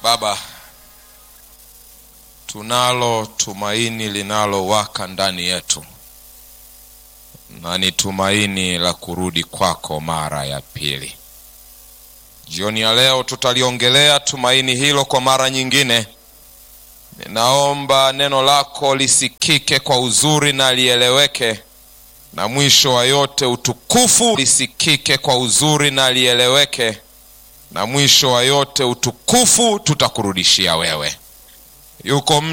Baba, tunalo tumaini linalowaka ndani yetu, na ni tumaini la kurudi kwako mara ya pili. Jioni ya leo tutaliongelea tumaini hilo kwa mara nyingine. Ninaomba neno lako lisikike kwa uzuri na lieleweke, na mwisho wa yote utukufu lisikike kwa uzuri na lieleweke, na mwisho wa yote utukufu tutakurudishia wewe. Yuko